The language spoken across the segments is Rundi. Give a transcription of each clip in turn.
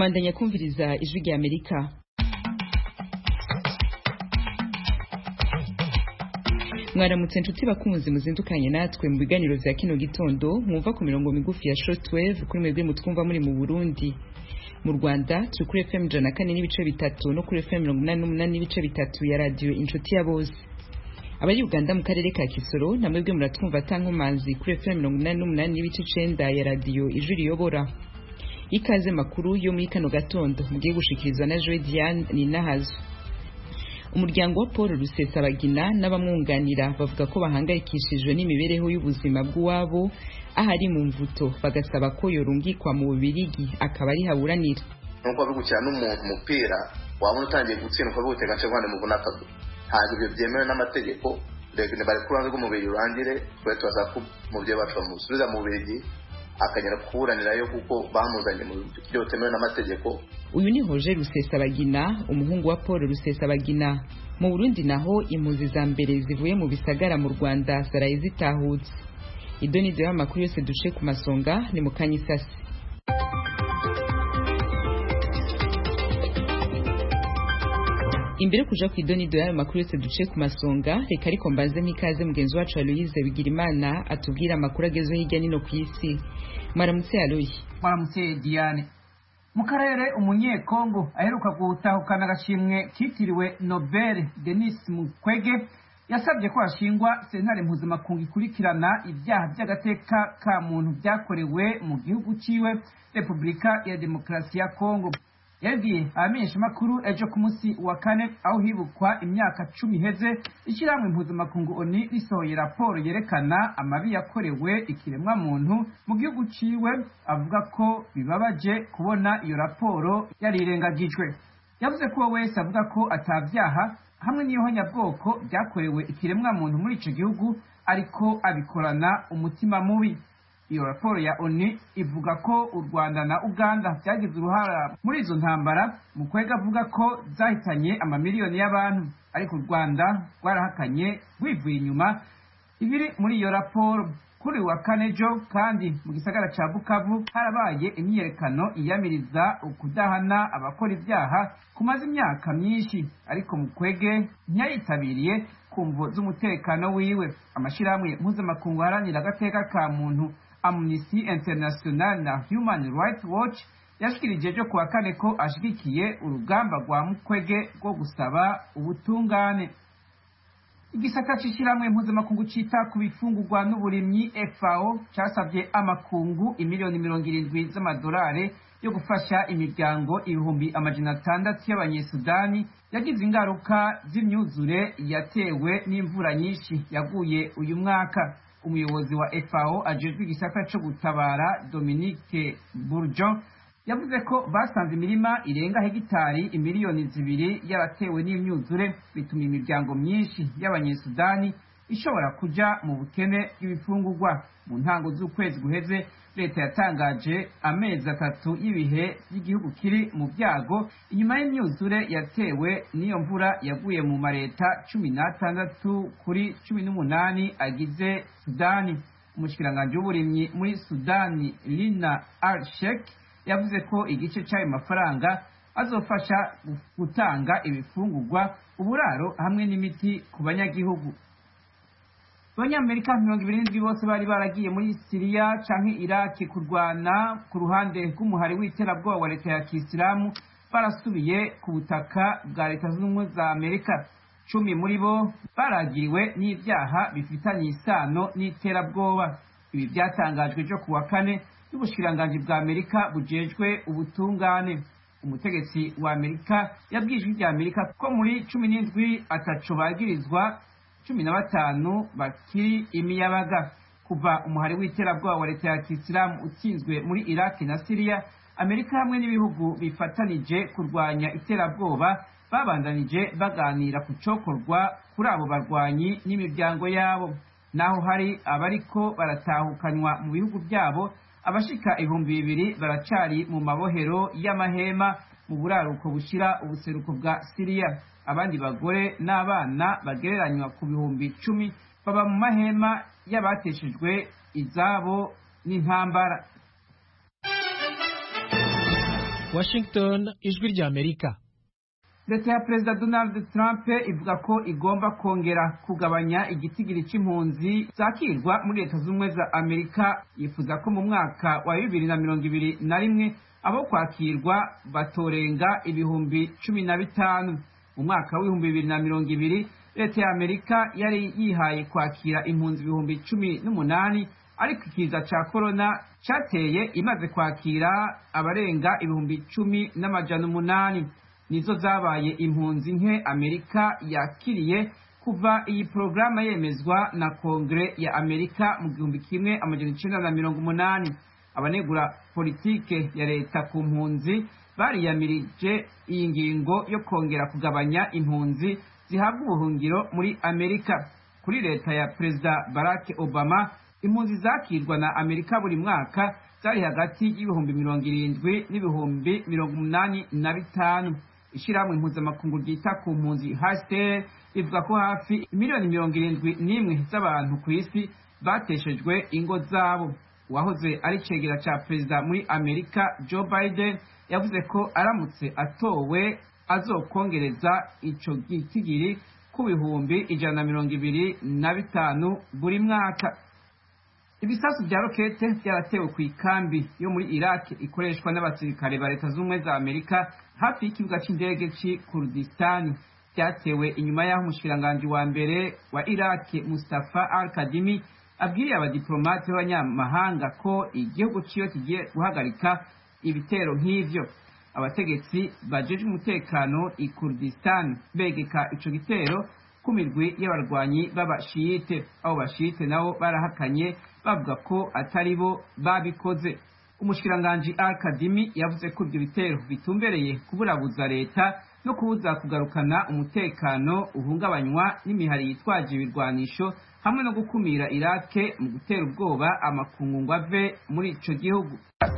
mandanya kumviriza ijwi rya amerika mwaramutse nshuti bakunzi muzindukanye natwe mu biganiro vya kino gitondo mwumva ku mirongo migufi ya shortwave kuri mwebwe mutwumva muri mu burundi mu rwanda turi kuri fm ijana na kane n'ibice bitatu no kuri fm mirongo inani n'umunani n'ibice bitatu ya radiyo inshuti ya bose abari uganda mu karere ka kisoro namwebwe muratwumva atankomanzi kuri fm mirongo inani n'umunani n'ibice icenda ya radiyo ijwi riyobora ikaze makuru yo muri kano gatondo mugiye gushikirizwa na joe diane ninahazo umuryango wa paul rusesabagina n'abamwunganira bavuga ko bahangayikishijwe n'imibereho y'ubuzima bw'uwabo ahari mu mvuto bagasaba ko yorungikwa mu bubirigi akaba ari haburanira nuko bigukira n'umuntu umupira wabona utangiye gutsinda ukaba bigutega nce guhana muvuna akaguru ntabwo ibyo byemewe n'amategeko reka bari ku ruhande rw'umubiri urangire twe tubasaba ko umubyeyi wacu bamusubiza mu bubirigi akagera kuburanirayo kuko bamuzanye mu buryo butemewe n'amategeko uyu ni hoje rusesabagina umuhungu wa paul rusesabagina mu burundi naho impunzi za mbere zivuye mu bisagara mu rwanda zaraye zitahutse idonido y'amakuru yose duce ku masonga ni mu kanyisasi imbere kuja ku idonido y'ayo makuru yose duce ku masonga reka ariko mbanze nk'ikaze mugenzi wacu aloyize bigirimana atubwira amakuru agezweho hirya nino ku isi mwaramutse aloyi mwaramutse diane mu karere umunyekongo aheruka gutahukana agashimwe kitiriwe nobel denis mukwege yasabye ko hashingwa sentare mpuzamakungu ikurikirana ibyaha by'agateka ka muntu byakorewe mu gihugu ciwe repubulika ya demokarasi ya kongo yabwiye abamenyeshamakuru ejo ku munsi wa kane aho hibukwa imyaka cumi iheze ishyirahamwe mpuzamakungu oni risohoye raporo yerekana amabi yakorewe ikiremwamuntu mu gihugu ciwe avuga ko bibabaje kubona iyo raporo yarirengagijwe yavuze ko wese avuga ko atabyaha hamwe n'ihonyabwoko byakorewe ikiremwamuntu muri ico gihugu ariko abikorana umutima mubi iyo raporo ya oni ivuga ko u rwanda na uganda byagize uruhara muri izo ntambara mu kwega avuga ko zahitanye amamiliyoni y'abantu ariko u rwanda rwarahakanye rwivuye inyuma ibiri muri iyo raporo kuri wa kane ejo kandi mu gisagara ca bukavu harabaye imyiyerekano iyamiriza ukudahana abakora ibyaha kumaze imyaka myinshi ariko mu kwege ntiyayitabiriye ku mvo z'umutekano wiwe amashirahamwe mpuzamakungu aharanira agateka ka muntu amnesty international na human rights watch yashikirije ejo kuwa kane ko ashigikiye urugamba rwa mukwege rwo gusaba ubutungane igisata c'ishirahamwe mpuzamakungu cita ku bifungurwa n'uburimyi fao casavye amakungu imiliyoni mirongo irindwi z'amadolari yo gufasha imiryango ibihumbi amajana atandatu y'abanyesudani yagize ingaruka z'imyuzure yatewe n'imvura nyinshi yaguye uyu mwaka umuyobozi wa FAO ajejwe igisata co gutabara Dominique Bourgeon yavuze ko basanze imirima irenga hegitari imiliyoni zibiri yaratewe n'imyuzure bituma imiryango myinshi y'abanyesudani ishobora kuja mu bukene bw'ibifungurwa mu ntango z'ukwezi guheze leta yatangaje amezi atatu y'ibihe by'igihugu kiri mu byago inyuma y'imyuzure yatewe n'iyo mvura yaguye mu mareta cumi n'atandatu kuri cumi n'umunani agize sudani umushikiranganji w'uburimyi muri sudani lina al shek yavuze ko igice cy'ayo mafaranga azofasha gutanga ibifungurwa uburaro hamwe n'imiti ku banyagihugu abanyamerika mirongo ibiri n'indwi bose bari baragiye muri siriya canke iraki kurwana ku ruhande rw'umuhari w'iterabwoba wa leta ya kisilamu barasubiye ku butaka bwa leta zunze ubumwe za amerika cumi muri bo baragiriwe n'ibyaha bifitanye isano n'iterabwoba ibi byatangajwe ejo ku wa kane n'ubushikiranganji bwa amerika bujejwe ubutungane umutegetsi wa amerika yabwiye ijwi rya amerika ko muri cumi n'indwi ataco bagirizwa cumi na batanu bakiri imiyabaga kuva umuhari w'iterabwoba wa leta ya kisilamu utsinzwe muri iraki na siriya amerika hamwe n'ibihugu bifatanije kurwanya iterabwoba babandanije baganira ku cokorwa kuri abo barwanyi n'imiryango yabo naho hari abariko baratahukanywa mu bihugu byabo abashika ibihumbi bibiri baracari mu mabohero y'amahema mu buraruko bushira ubuseruko bwa siriya abandi bagore n'abana bagereranywa ku bihumbi icumi baba mu mahema y'abateshejwe izabo n'intambara washington ijwi rya amerika leta ya perezida donald trump ivuga ko igomba kongera kugabanya igitigiri cy'impunzi zakirwa muri leta z'ubumwe za amerika yifuza ko mu mwaka wa bibiri na mirongo ibiri na rimwe abo kwakirwa batorenga ibihumbi cumi na bitanu mu mwaka w'ibihumbi bibiri na mirongo ibiri leta ya amerika yari yihaye kwakira impunzi ibihumbi cumi n'umunani ariko ikiza cya korona cyateye imaze kwakira abarenga ibihumbi cumi n'amajana umunani nizo zabaye impunzi nke amerika yakiriye kuva iyi porogaramu yemezwa na kongere ya amerika mu gihumbi kimwe amajana icenda na mirongo umunani abanegura politike ya leta ku mpunzi bariyamirije iyi ngingo yo kongera kugabanya impunzi zihabwa ubuhungiro muri amerika kuri leta ya perezida barack obama impunzi zakirwa na amerika buri mwaka zari hagati y'ibihumbi mirongo irindwi n'ibihumbi mirongo umunani na bitanu ishyirahamwe mpuzamakungu ryita ku mpunzi hcr rivuga ko hafi miliyoni mirongo irindwi n'imwe z'abantu ku isi bateshejwe ingo zabo uwahoze ari cegera cya perezida muri amerika joe biden yavuze ko aramutse atowe azokongereza ico gitigiri ku bihumbi ijana na mirongo ibiri na bitanu buri mwaka ibisasu bya rokete byaratewe ku ikambi yo muri iraq ikoreshwa n'abasirikare ba leta z'ubumwe za amerika hafi y'ikibuga cy'indege cy'i kurdistani byatewe inyuma y'aho umushikiranganji wa mbere wa iraq mustafa al kadimi abwiriye abadiplomate b'abanyamahanga ko igihugu ciyo kigiye guhagarika ibitero nk'ivyo abategetsi bajejwe umutekano i kurdistan begeka ico gitero ku mirwi y'abarwanyi b'abashiyite abo bashiyite nabo barahakanye bavuga ko atari bo babikoze umushikiranganji al kadimi yavuze ko ibyo bitero bitumbereye kuburabuza leta no kubuza kugarukana umutekano uhungabanywa n'imihari yitwaje ibirwanisho hamwe no gukumira irake mu gutera ubwoba amakungu ngo ave muri ico gihugu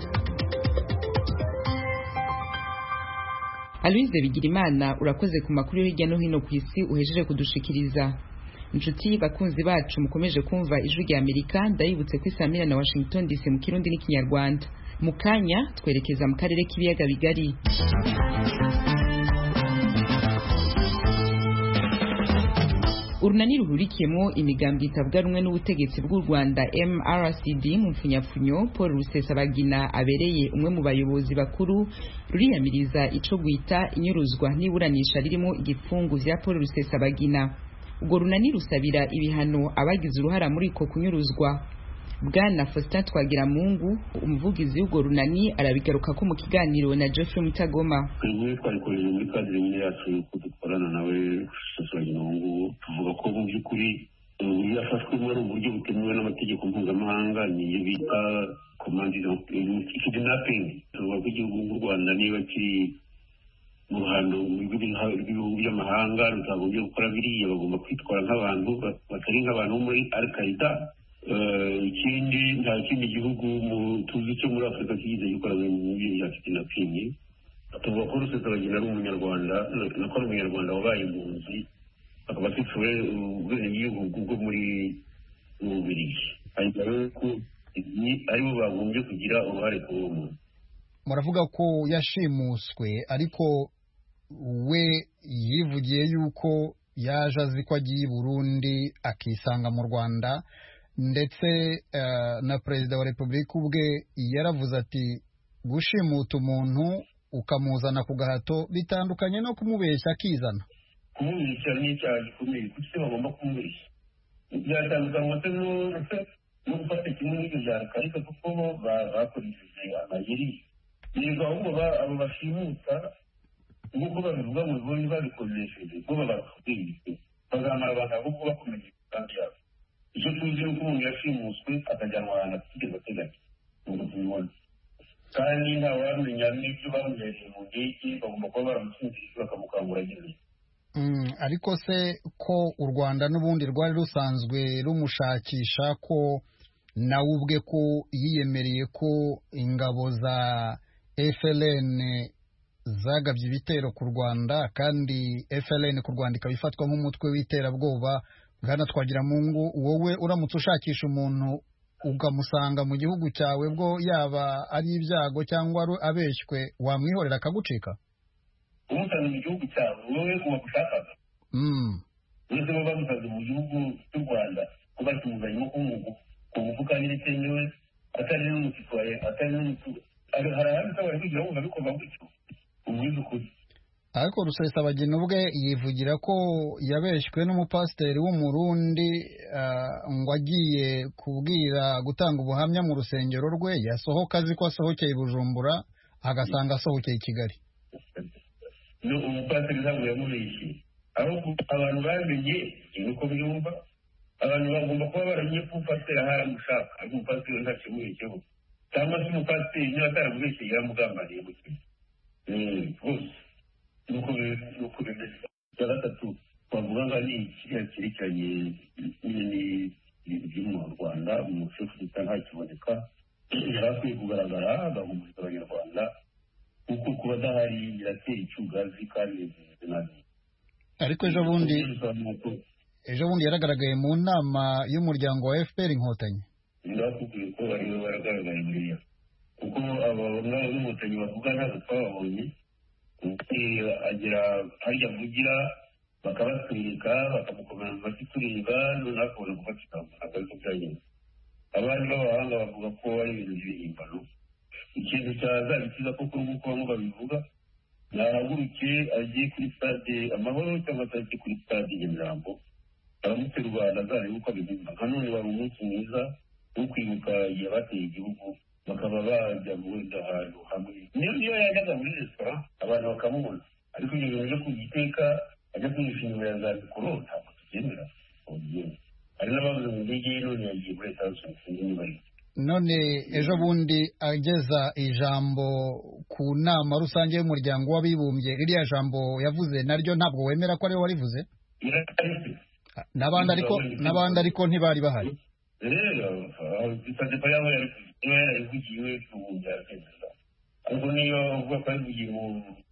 aloise bigirimana urakoze ku makuru yo hirya no hino ku isi uhejeje kudushikiriza inshuti bakunzi bacu mukomeje kumva ijwi rya amerika ndabibutse ko isamira na washington dc mu kirundi n'ikinyarwanda mu kanya twerekeza mu karere k'ibiyaga bigari urunani ruhurikiyemo imigambi itavuga rumwe n'ubutegetsi bw'u rwanda mrcd mu mfunyapfunyo paul rusesabagina abereye umwe mu bayobozi bakuru ruriyamiriza ico gwita inyuruzwa n'iburanisha ririmo igipfungu vya paul rusesabagina urwo runani rusabira ibihano abagize uruhara muri ko kunyuruzwa bwana faustin twagiramungu umuvugizi w'urwo runani arabigaruka ko mu kiganiro na geoffrey mutagoma twebwe twabikoreye muri kadire nyine yacu yuko dukorana nawe rusesabagina ubu ngubu tuvuga ko mu by'ukuri uburyo yafashwemo ari uburyo butemewe n'amategeko mpuzamahanga niyo bita komandi kidnapping tuvuga ko igihugu nk'u rwanda niba kiri mu ruhando rw'ibihugu by'amahanga rutagombye gukora biriya bagomba kwitwara nk'abantu batari nk'abantu bo muri al qaida ikindi nta kindi gihugu tuzi cyo muri afurika kigeze gikora ibintu bya kidnapping tuvuga ko rusesabagina ari umunyarwanda nako ari umunyarwanda wabaye impunzi akaba afite ubwenegihugu bwo muri bubirigi hanyuma rero ko aribo bagombye kugira uruhare kuri uwo muntu muravuga ko yashimuswe ariko we yivugiye yuko yaje azi ko agiye i burundi akisanga mu rwanda ndetse na perezida wa repubulika ubwe yaravuze ati gushimuta umuntu ukamuzana ku gahato bitandukanye no kumubeshya akizana kumubeshya ni icyaha gikomeye kuko icyo bagomba kumubeshya byatandukanywa se no gufata kimwe n'ibyo byakarika kuko bo bakoresheje amayeri yego ahubwo abo bashimuta nk'uko babivuga mu biboni babikoresheje bo babakubwiye bazamara abantu ahubwo bakomeje imigambi yabo icyo tuzi ni uko umuntu yashimuswe akajyanwa ahantu atigeze ateganya ngo tubibone kandi ntawamenya n'ibyo bamuhereye mu ndege bagomba kuba baramusinzirije bakamukangura ageze ariko se ko u rwanda n'ubundi rwari rusanzwe rumushakisha ko nawe ubwe ko yiyemereye ko ingabo za FLN zagabye ibitero ku rwanda kandi FLN ku rwanda ikaba ifatwa nk'umutwe w'iterabwoba bwana twagira mungu wowe uramutse ushakisha umuntu ukamusanga mu gihugu cyawe bwo yaba ari ibyago cyangwa abeshywe wamwihorera akagucika umusanze mu gihugu cyawe wowe uwagushakaga uretse bo bamusanze mu gihugu cy'u rwanda ko bakimuzanyemo k'umugu ku mufuka n'ibitemewe atari n'umusitwaye atari n'umutu hari ahandi utabari kugira ngo bikorwa gutyo umwiza ukuri ariko rusesabagina ubwe yivugira ko yabeshywe n'umupasiteri w'umurundi ngo agiye kubwira gutanga ubuhamya mu rusengero rwe yasohoka azi ko asohokeye i bujumbura agasanga asohokeye i kigali umupasiteri ntabwo yamubeshye ahubwo abantu bamenye ni uko byumva abantu bagomba kuba baramenye ko umupasiteri ahari amushaka ariko umupasiteri ntacyo yamubeshyeho cyangwa se umupasiteri niba ataramubeshye yaramugambaniye mu kintu rwose nuko nuko bimeze icya gatatu twavuga ngo ni kiriya cyerekeranye n'ibintu byo mu rwanda umushefu gita ntakiboneka yari akwiye kugaragara agahumuriza abanyarwanda kuko kuba adahari biratera icyugazi kandi bimeze nabi ariko ejo bundi ejo bundi yaragaragaye mu nama y'umuryango wa fpr inkotanyi ndakubwiye ko bariwe baragaragaye buriya kuko aba n'inkotanyi bavuga ntabwo twababonye agera harya avugira bakabatwereka bakamukomera mu mashyi tureba noneho akabona gufatika ntabwo ariko byagenze abandi b'abahanga bavuga ko ari ibintu by'ibihimbano ikintu cyazabikiza koko nk'uko bamwe babivuga nahaguruke agiye kuri stade amahoro cyangwa se agiye kuri stade nyamirambo aramuterwa azarebe uko abiguma nka none wari umunsi mwiza wo kwibuka igihe bateye igihugu bakaba bajya wenda ahantu hamwe niyo niyo yajyaga muri resitora abantu bakamubona ariko ibyo bintu byo kugiteka ajya kwihisha inyuma ya za mikoro ntabwo tubyemera hari n'abavuze mu ndege ye none yagiye muri leta zunze ubumwe none ejo bundi ageza ijambo ku nama rusange y'umuryango w'abibumbye ririya jambo yavuze naryo ntabwo wemera ko ariwe warivuze n'abandi ariko n'abandi ariko ntibari bahari rero bisabye ko yaba yarabivugiwe ubundi yabyemeza ariko niyo uvuga ko yabivugiye mu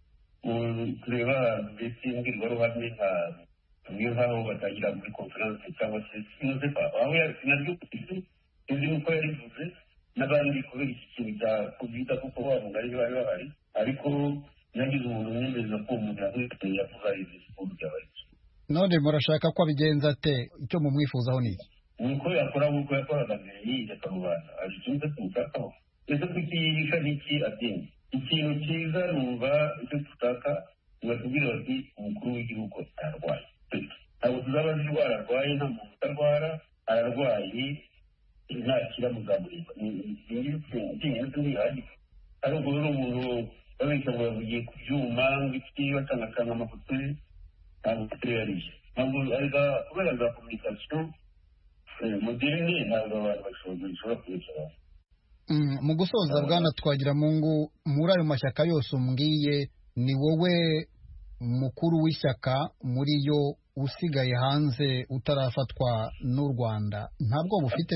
tureba mbese imbwirwaruhame nka tumwe nk'aho batangira muri konferanse cyangwa se sinoze pa aho naryo sinzi nuko yarivuze n'abandi kubera iki kintu cya kovida kuko wabo bari bari bahari ariko yagize umuntu umwemeza ko umuntu yamwiteye yavuga izi siporo byabaye none murashaka ko abigenza ate icyo mumwifuzaho ni iki nuko yakora nk'uko yakoraga mbere yiyereka rubanda hari ikintu tumushakaho ese kuki yihisha n'iki abyemye ikintu cyiza numva icyo dushaka batubwira bati umukuru w'igihugu ararwaye ntabwo tuzaba azi indwara arwaye nta muntu utarwara ararwaye ntakira muzamureba ibyingenzi ntihagije ari ubwo rero umuntu babeshya ngo yavugiye ku byuma ngo iki bacangacanga amafoto ye ntabwo tutari yariye ntabwo kubera za kominikasiyo moderne ntabwo abantu bashobora kubeshya mu gusoza bwana twagira mu ngo muri ayo mashyaka yose umbwiye ni wowe mukuru w'ishyaka muri yo usigaye hanze utarafatwa n'u rwanda nta bwoba ufite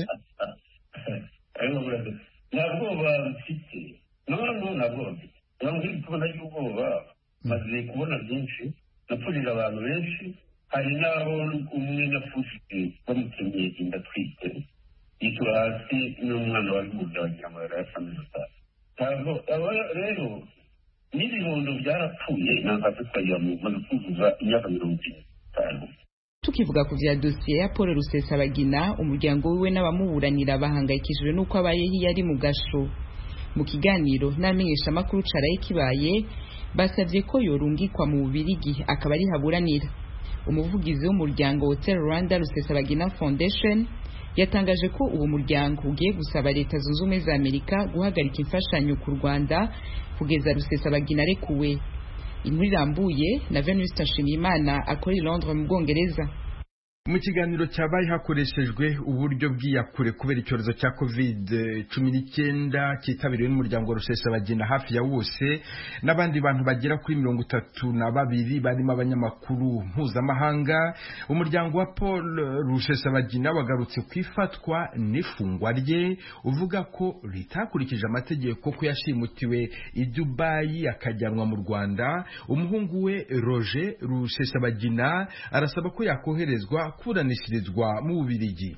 nta bwoba mfite noneho nta bwoba mfite ntabwo iri kubona ry'ubwoba maze kubona byinshi napfurije abantu benshi hari n'abo umwe napfushije bamutemye inda atwite yitura hasi n'umwana wari mu bya wagira ngo yari asa ntabwo aba rero n'ibibondo byarapfuye ntabwo twagira mu maze kuzuza imyaka mirongo itanu tukivuga ku vya dosiye ya paul rusesabagina umuryango wiwe n'abamuburanira bahangayikishijwe n'uko abayeho iyo ari mu gasho mu kiganiro n'amenyeshamakuru caraye kibaye basabye ko yorungikwa mu bubirigi akaba ari haburanira umuvugizi w'umuryango hotel rwanda rusesabagina foundation yatangaje ko uwo muryango ugiye gusaba leta zunze ubumwe za amerika guhagarika imfashanyo ku rwanda kugeza rusesabagina arekuwe inkuru irambuye na venuste nshimiyimana akora i londres mu bwongereza mu kiganiro cyabaye hakoreshejwe uburyo bw'iyakure kubera icyorezo cya covid cumi n'icyenda cyitabiriwe n'umuryango rusesabagina hafi ya wose n'abandi bantu bagera kuri mirongo itatu na babiri barimo abanyamakuru mpuzamahanga umuryango wa paul rusesabagina wagarutse ku ifatwa n'ifungwa rye uvuga ko ritakurikije amategeko ko yashimutiwe i dubayi akajyanwa mu rwanda umuhungu we roger rusesabagina arasaba ko yakoherezwa kuburanishirizwa mu bubirigi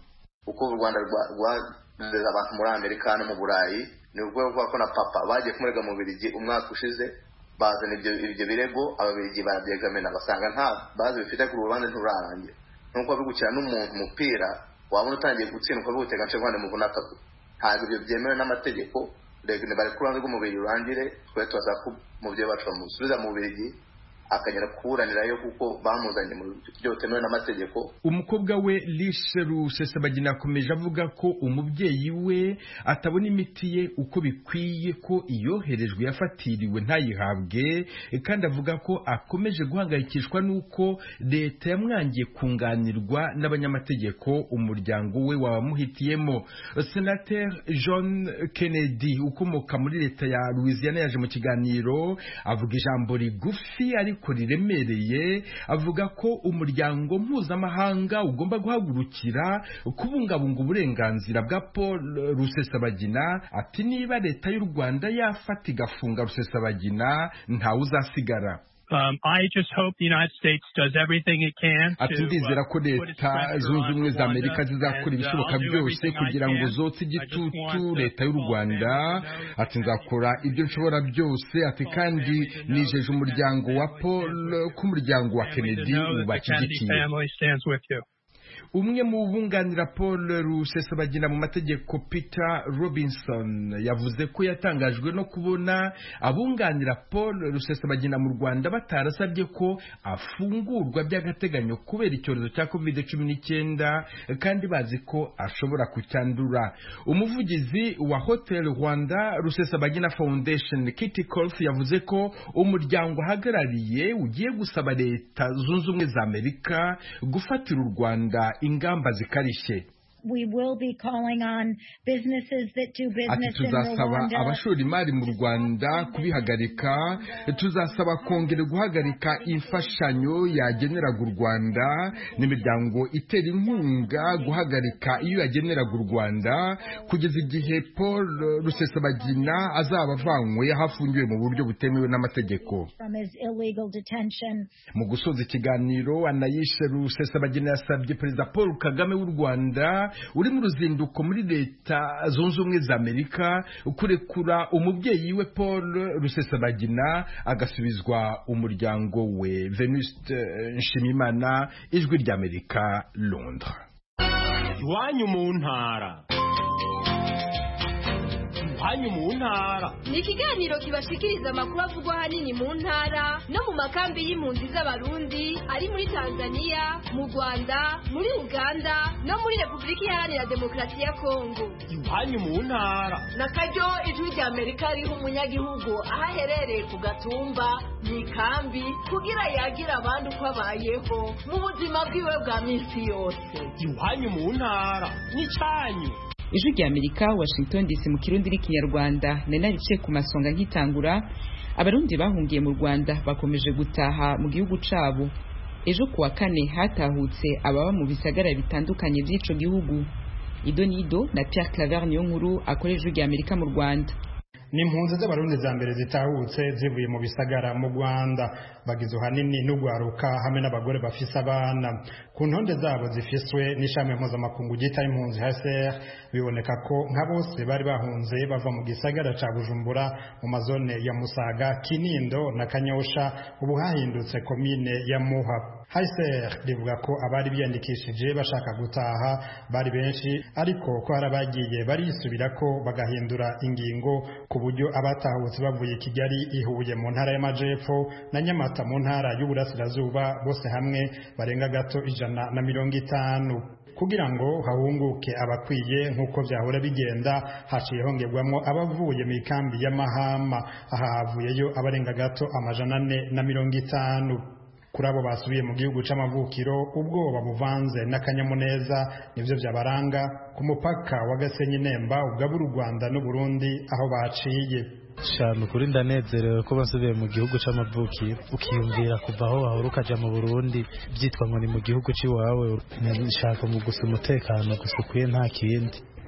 kuko u rwanda rwohereza abantu muri amerika no mu burayi ni urwego rwa ko na papa bagiye kumurega mu birigi umwaka ushize bazana ibyo birego ababirigi barabyegamena basanga nta bazi bifite ku rubanza nturarangira nuko bigukira n'umuntu umupira wabona utangiye gutsindwa bigutega nce rwanda muvuna akaguru ntabwo ibyo byemewe n'amategeko bari ku ruhande rw'umubiri urangire twe tubaza ko umubyeyi wacu bamusubiza mu birigi akagera kuburanirayo kuko bamuzanye mu buryo butemewe n'amategeko umukobwa we lishe rusesabagina akomeje avuga ko umubyeyi we atabona imiti ye uko bikwiye ko iyoherejwe yafatiriwe ntayihabwe kandi avuga ko akomeje guhangayikishwa n'uko leta yamwangiye kunganirwa n'abanyamategeko umuryango we wabamuhitiyemo senateri john kennedy ukomoka muri leta ya louisiana yaje mu kiganiro avuga ijambo rigufi ariko ariko riremereye avuga ko umuryango mpuzamahanga ugomba guhagurukira kubungabunga uburenganzira bwa paul rusesabagina ati niba leta y'u rwanda yafata igafunga rusesabagina ntawe uzasigara Um, I just hope the United States does everything it can ati ndizera ko leta zunze ubumwe za amerika zizakora ibishoboka byose kugira ngo zotse igitutu leta y'u rwanda ati nzakora ibyo nshobora byose ati kandi nijeje umuryango wa paul ko umuryango wa kennedy ubashyigikiye umwe mu bunganira paul rusesabagina mu mategeko peter robinson yavuze ko yatangajwe no kubona abunganira paul rusesabagina mu rwanda batarasabye ko afungurwa by'agateganyo kubera icyorezo cya covid cumi n'icyenda kandi bazi ko ashobora kucyandura umuvugizi wa hotel rwanda rusesabagina foundation kitty colf yavuze ko umuryango ahagarariye ugiye gusaba leta zunze ubumwe za amerika gufatira u rwanda ingamba zikarishye ati tuzasaba abashora imari mu rwanda kubihagarika tuzasaba kongera guhagarika imfashanyo yageneraga u rwanda n'imiryango itera inkunga guhagarika iyo yageneraga u rwanda kugeza igihe paul rusesabagina azaba avanywe aho afungiwe mu buryo butemewe n'amategeko mu gusoza ikiganiro anayishe rusesabagina yasabye perezida paul kagame w'u rwanda uri mu ruzinduko muri leta zunze ubumwe za amerika kurekura umubyeyi we paul rusesabagina agasubizwa umuryango we venuste nshimimana ijwi ry'amerika londres iwanyu mu ntara iwanyu mu ntara ni ikiganiro kibashikiriza amakuru avugwa ahanini mu ntara no mu makambi y'impunzi z'abarundi ari muri tanzania mu rwanda muri uganda no muri repubulika iharanira demokarasi ya kongo iwanyu mu ntara na karyo ijwi rya amerika riha umunyagihugu aho aherereye ku gatumba mu ikambi kugira yagire abandi uko abayeho mu buzima bwiwe bwa minsi yose iwanyu mu ntara n'icyanyu ijwi rya amerika washington dc mu kirundi n'ikinyarwanda nari naricaye ku masonga nkitangura abarundi bahungiye mu rwanda bakomeje gutaha mu gihugu cabo ejo kuwa kane hatahutse ababa mu bisagara bitandukanye by'ico gihugu ido nido na pierre claver niyo nkuru akora ijwi rya amerika mu rwanda ni impunzi z'abarundi za mbere zitahutse zivuye mu bisagara mu rwanda bagizwe hanini n'ugwaruka hamwe n'abagore bafise abana ku ntonde zabo zifiswe n'ishami mpuzamakungu ryita impunzi hcr biboneka ko nka bose bari bahunze bava mu gisagara ca bujumbura mu mazone ya musaga kinindo na kanyosha ubu hahindutse komine ya muha hcr rivuga ko abari biyandikishije bashaka gutaha bari benshi ariko ko hari abagiye barisubira ko bagahindura ingingo ku buryo abatahutse bavuye kigali ihuye mu ntara y'amajepfo na nyamata mu ntara y'uburasirazuba bose hamwe barenga gato ijana na mirongo itanu kugira ngo hahunguke abakwiye nk'uko byahora bigenda haciye hongerwamo abavuye mu ikambi y'amahama aha havuyeyo abarenga gato amajana ane na mirongo itanu kuri abo basubiye mu gihugu c'amavukiro ubwoba buvanze n'akanyamuneza nivyo vyabaranga ku mupaka wa Gasenyi Nemba ugabura u Rwanda n'u Burundi aho baciye cyane ukuri ndanezerewe ko basubiye mu gihugu c'amavukiro ukiyumvira kuva aho wahora ukaja mu Burundi byitwa ngo ni mu gihugu c'iwawe nshaka mu gusa umutekano gusa ukwiye nta kindi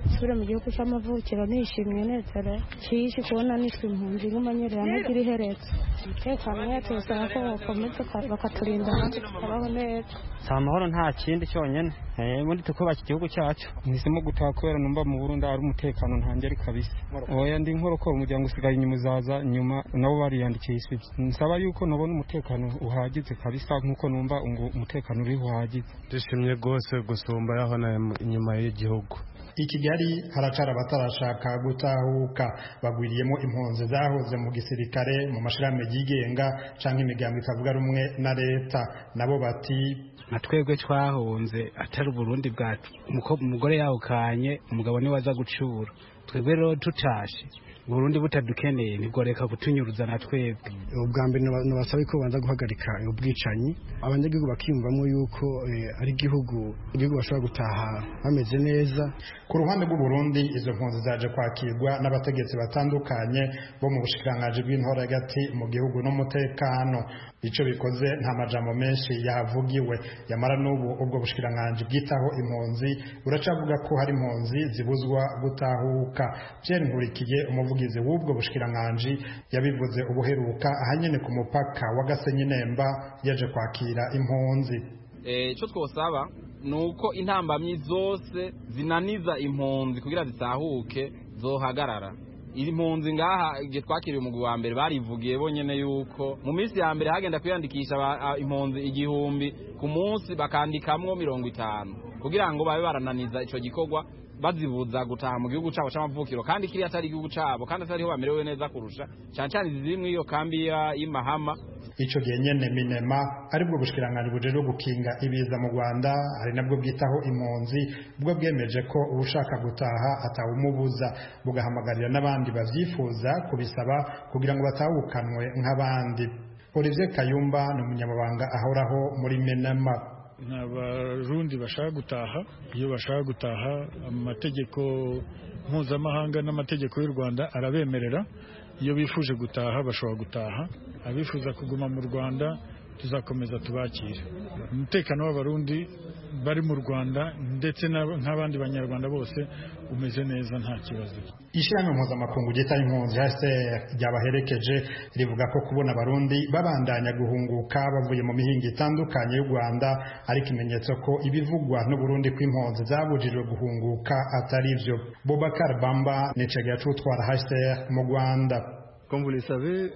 nsubire mu gihugu cy'amavukiro nishimye nezere kishi kubona nitwe impunzi nk'umanyerera ntagira iheretse umutekano wacu bisaba ko bakomeza bakaturinda natwe tukabaho neza si amahoro nta kindi cyonyine ubundi tukubaka igihugu cyacu mpisemo gutaha kubera numva mu burundi ari umutekano ntangeri kabisa oya ndi nkorokora umuryango usigaye inyuma uzaza nyuma nabo bariyandikiye isibye nsaba yuko nabona umutekano uhagije kabisa nk'uko numva ngo umutekano uri uhagije dushimye rwose gusumba yaho na inyuma y'igihugu i kigali haracara abatarashaka gutahuka bagwiriyemo impunzi zahoze mu gisirikare mu mashirahamwe yigenga cyangwa imigambi itavuga rumwe na leta nabo bati nka twebwe twahunze atari uburundi bwacu umugore yawukanye umugabo niwe aza gucura twebwe rero tutashe Burundi butadukeneye ntigoreka kutunyuruza na twebwe ubwa mbere nabasaba ko banza guhagarika ubwicanyi abanyagihugu bakiyumvamo yuko ari igihugu igihugu bashobora gutaha bameze neza ku ruhande rw'u Burundi izo mpunzi zaje kwakirwa n'abategetsi batandukanye bo mu bushikiranganji bw'intora hagati mu gihugu n'umutekano icyo bikoze nta majambo menshi yahavugiwe yamara n'ubu ubwo bushikiranganji bwitaho impunzi buracavuga ko hari impunzi zibuzwa gutahuka Pierre Nkurikiye umuvugizi w'ubwo bushikiranganji yabivuze ubuheruka ahanyene ku mupaka wa Gasenyi Nemba yaje kwakira impunzi icyo twosaba ni uko intambamyi zose zinaniza impunzi kugira zitahuke zohagarara iri mpunzi ngaha igihe twakiriye umugwi wa mbere barivugiye bonyene yuko mu minsi ya mbere hagenda kwiyandikisha impunzi igihumbi ku munsi bakandikamwo mirongo itanu kugira ngo babe barananiza ico gikorwa bazibuza gutaha mu gihugu cabo c'amavukiro kandi kiriya atari igihugu cabo kandi atariho bamerewe neza kurusha cane cane ziri muri iyo kambi y'imahama ico gihe nyene minema aribwo bushikiranganji bujejwe gukinga ibiza mu rwanda ari nabwo bwitaho impunzi bwo bwemeje ko ushaka gutaha atawumubuza bugahamagarira n'abandi bavyifuza kubisaba kugira ngo batahukanwe nk'abandi olivier kayumba ni umunyamabanga ahoraho muri minema ni abarundi bashaka gutaha iyo bashaka gutaha amategeko mpuzamahanga n'amategeko y'u rwanda arabemerera iyo bifuje gutaha bashobora gutaha abifuza kuguma mu rwanda tuzakomeza tubakire umutekano w'abarundi bari mu rwanda ndetse nk'abandi banyarwanda bose umeze neza nta kibazo ishyirahamwe mpuzamakungu ryita impunzi hcr ryabaherekeje rivuga ko kubona abarundi babandanya guhunguka bavuye mu mihinga itandukanye y'u rwanda ari ikimenyetso ko ibivugwa n'uburundi kw'impunzi zabujijwe guhunguka atari byo bobakar bamba ni icegera c'utwara hcr mu rwanda Comme vous le savez,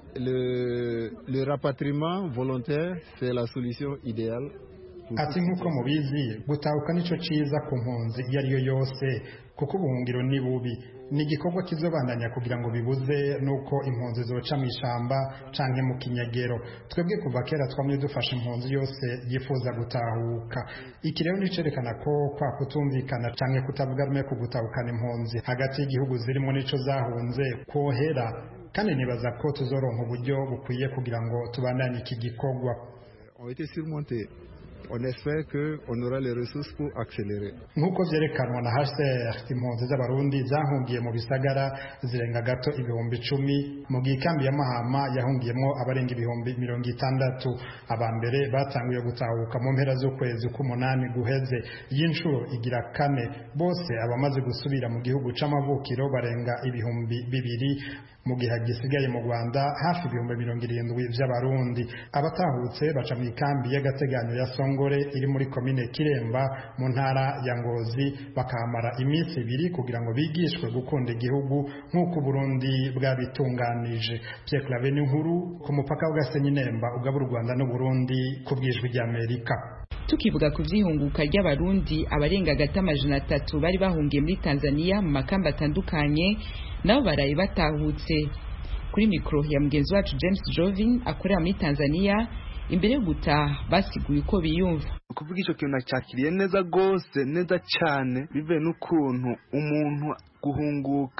le, le rapatriement volontaire, c'est la solution idéale. ati nk'uko mubizi gutahuka nicyo cyiza ku mpunzi iyo ari yo yose kuko ubuhungiro ni bubi ni igikorwa kizobandanya kugira ngo bibuze nuko impunzi zoca mu ishyamba canke mu kinyegero twebwe kuva kera twamye dufasha impunzi yose yifuza gutahuka iki rero nicerekana ko kwa kutumvikana canke kutavuga rumwe ku gutahukana impunzi hagati y'igihugu zirimo nico zahunze kwohera kandi nibaza ko tuzoronka uburyo bukwiye kugira ngo tubandanye iki gikorwa ont été surmontés on espère que on aura les ressources pour accélérer nk'uko vyerekanwa na HCR impunzi z'abarundi zahungiye mu bisagara zirenga gato ibihumbi icumi mu gihe ikambi ya Mahama yahungiyemo abarenga ibihumbi mirongo itandatu aba mbere batanguye gutahuka mu mpera z'ukwezi k'umunani guheze y'inshuro igira kane bose abamaze gusubira mu gihugu c'amavukiro barenga ibihumbi bibiri mu gihe gisigaye mu Rwanda hafi ibihumbi mirongo irindwi vy'abarundi abatahutse baca mu ikambi y'agateganyo ya Songore iri muri komine Kiremba mu ntara ya Ngozi bakahamara iminsi ibiri kugira ngo bigishwe gukunda igihugu nk'uko Burundi bwabitunganije Pierre Claver nkuru ku mupaka w'Gasenyi Nemba ugabura u Rwanda n'u Burundi ku bwijwi ry'Amerika tukivuga ku vyihunguka ry'abarundi abarenga gata amajana atatu bari bahungiye muri Tanzania mu makamba atandukanye nabo baraye batahutse kuri mikro ya mugenzi wacu James Jovin akorera muri Tanzania imbere yo gutaha basiguye uko biyumva kuvuga icyo kintu nacyakiriye neza rwose neza cyane bivuye n'ukuntu umuntu guhunguka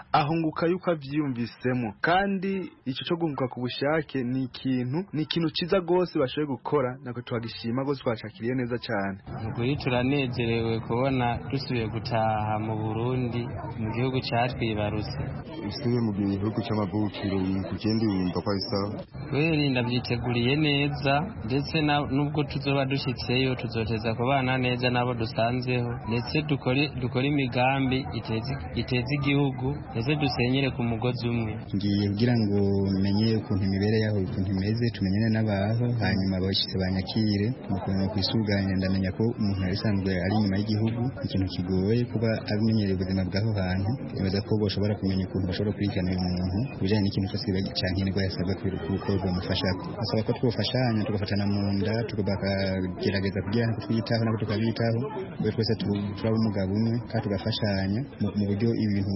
ahunguka yuko avyiyumvisemo kandi ico co guhunguka ku bushake ni ikintu ni ikintu ciza gose bashoboye gukora nako twagishima gose twacakiriye neza cane ukuri turanezerewe kubona dusubiye gutaha mu burundi mu gihugu catwibarutse usubiye mu gihugu c'amavukiro ku kindi wumva ko ari sawa kweri ndavyiteguriye neza ndetse nubwo tuzoba dushitseyo tuzoteza kubana neza nabo dusanzeho ndetse dukore imigambi iteza igihugu ndetse dusenyere ku mugozi umwe ngiye kugira ngo menye ukuntu imibere yaho ukuntu imeze tumenyane n'abaho hanyuma abashitsi banyakire mukuntu kwisuganya ndamenya ko umuntu yari asanzwe ari inyuma y'igihugu ikintu kigoye kuba abimenyereye ubuzima bw'aho hantu nibaza ko bashobora kumenya ukuntu bashobora kurikirana uyu muntu ku bijyanye n'ikintu cyose cyankenerwa yasabwa kuko bamufasha basaba ko twofashanya tugafatana mu nda bakagerageza kugira ngo twiyitaho nabo tukabitaho kubera twese turaba umugabo umwe kandi tugafashanya mu buryo ibintu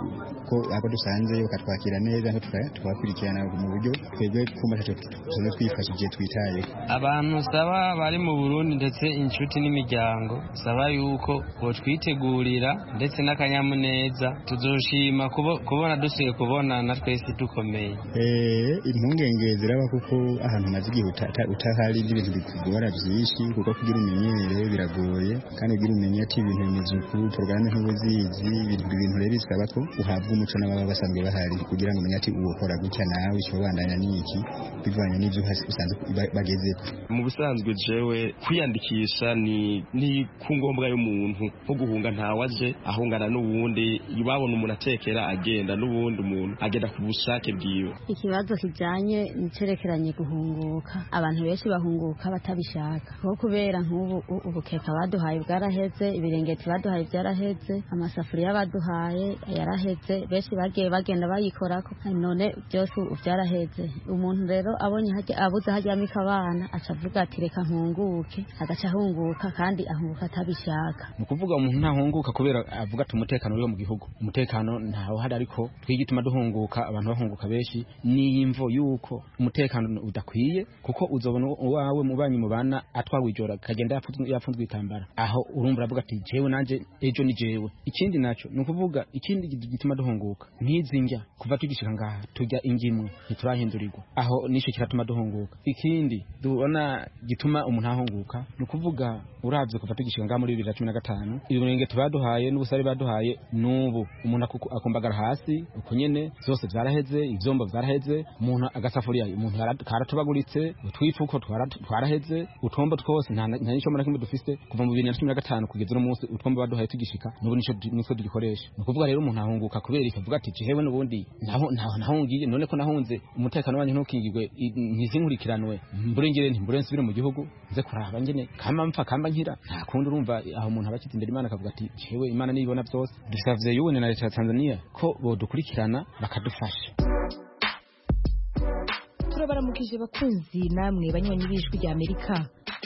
ko abo dusanzeyo bakatwakira neza tukabakurikirana mu buryo twebwe kumva tusanzwe twifashije twitayeho abantu saba bari mu burundi ndetse inshuti n'imiryango saba yuko botwitegurira ndetse n'akanyamuneza tuzoshima kubona dusuye kubonana twese dukomeye impungenge ziraba kuko ahantu umaze igihe utahari ibintu bikugora byinshi kuko kugira umenyere biragoye kandi kugira umenye ati ibintu bimeze uku porogaramu ntubuzizi ibintu rero bisaba ko uhabwa umuco n'ababa basanzwe bahari kugira ngo umenye ati uwukora gutya nawe ikibabandanya n'iki bivanye n'ibyo usanzwe bagezeko mu busanzwe jewe kwiyandikisha ni ni ku ngombwa y'umuntu nko guhunga ntawaje ahungana n'uwundi babona umuntu atekera agenda n'uwundi umuntu agenda ku bushake bwiwe ikibazo kijanye nicerekeranye guhunguka abantu benshi bahunguka batabishaka kuko kubera nk'ubu ubukeka baduhaye bwaraheze ibirengeti baduhaye byaraheze amasafuriya baduhaye yaraheze benshi bagiye bagenda bayikorako none byose byaraheze umuntu rero abonye abuze hajyamika abana aca avuga ati reka nkunguke agaca ahunguka kandi ahunguka atabishaka ni ukuvuga umuntu ntahunguka kubera avuga ati umutekano uriho mu gihugu umutekano ntawe uhari ariko twige ituma duhunguka abantu bahunguka benshi n'iyimvo yuko umutekano udakwiye kuko uzobona uwawe mubanyi mubana atwawe ijoro akagenda yapfunzwe itambara aho urumva uravuga ati jewe nanje ejo ni jewe ikindi naco ni ukuvuga ikindi gituma duhunguka nk'izi njya kuva tugishika ngaha tujya ingimwe ntiturahindurirwa aho nico kiratuma duhunguka ikindi tubona gituma umuntu ahunguka ni ukuvuga uravye kuva tugishika ngaha muri bibiri na cumi na gatanu ibirengeti baduhaye n'ubusare baduhaye n'ubu umuntu akumbagara hasi uko nyene vyose vyaraheze ivyombo vyaraheze umuntu agasafuriya umuntu karatubaguritse utwifuko twaraheze utombo twose nta nico na kimwe dufise kuva mu bibiri na cumi na gatanu kugeza uno munsi utwombo baduhaye tugishika n'ubu nico nitwo tugikoresha ni ukuvuga rero umuntu ahunguka kubera ikavuga ati jewe n'ubundi nahungiye none ko nahunze umutekano wanyu ntukingirwe ntizinkurikiranwe mburengere ntimbure nsubire mu gihugu nze kuraba ngene kamba mpfa kamba nkira nta kundi urumva aho umuntu aba akiza imbere imana akavuga ati jewe imana nibona byose dusavye yuwe na leta ya tanzania ko bodukurikirana bakadufasha turabaramukije bakunzi namwe banywanyi b'ijwi rya amerika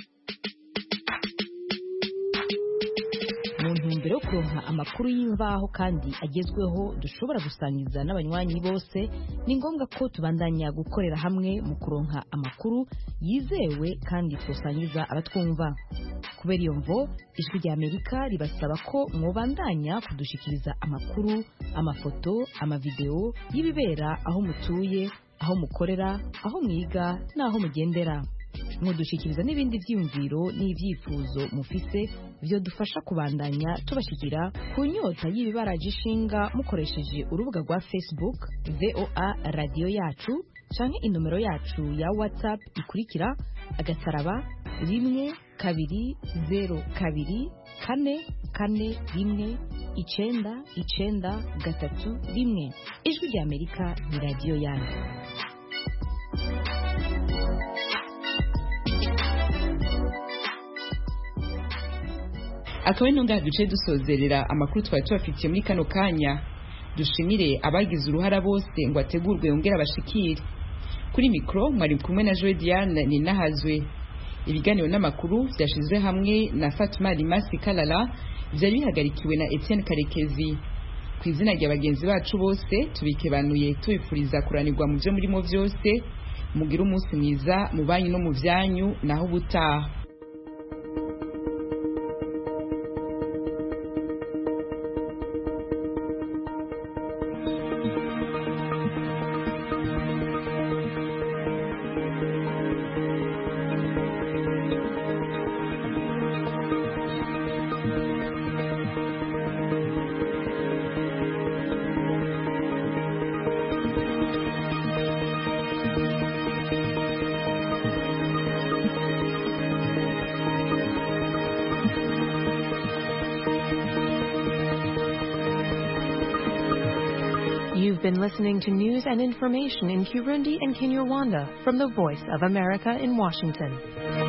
mu ntumbero yo kuronka amakuru y'imvaho kandi agezweho dushobora gusangiza n'abanywanyi bose ni ngombwa ko tubandanya gukorera hamwe mu kuronka amakuru yizewe kandi twosangiza abatwumva kubera iyo mvo ijwi rya amerika ribasaba ko mwobandanya kudushikiriza amakuru amafoto amavideo y'ibibera aho mutuye aho mukorera aho mwiga n'aho mugendera mudushikiriza n'ibindi byiyumviro n'ibyifuzo mufise byo dufasha kubandanya tubashikira ku nyota y'ibibaraje ishinga mukoresheje urubuga rwa facebook voa radiyo yacu canke inomero yacu ya whatsapp ikurikira agasaraba rimwe kabiri zero kabiri kane kane rimwe icenda icenda gatatu rimwe ijwi rya amerika ni radiyo yanyu akaba ari ngaha duce dusozerera amakuru twari tubafitiye muri kano kanya dushimire abagize uruhara bose ngo ategurwe yongere abashikire kuri mikoro mwari kumwe na joe diane ninahazwe ibiganiro n'amakuru byashyizwe hamwe na fatuma rimasi karara byari bihagarikiwe na etienne karekezi ku izina rya bagenzi bacu bose tubikebanuye tubifuriza kuranirwa mu byo murimo byose mugire umunsi mwiza mu banyu no mu byanyu naho ubutaha been listening to news and information in Kirundi and Kinyarwanda from the Voice of America in Washington.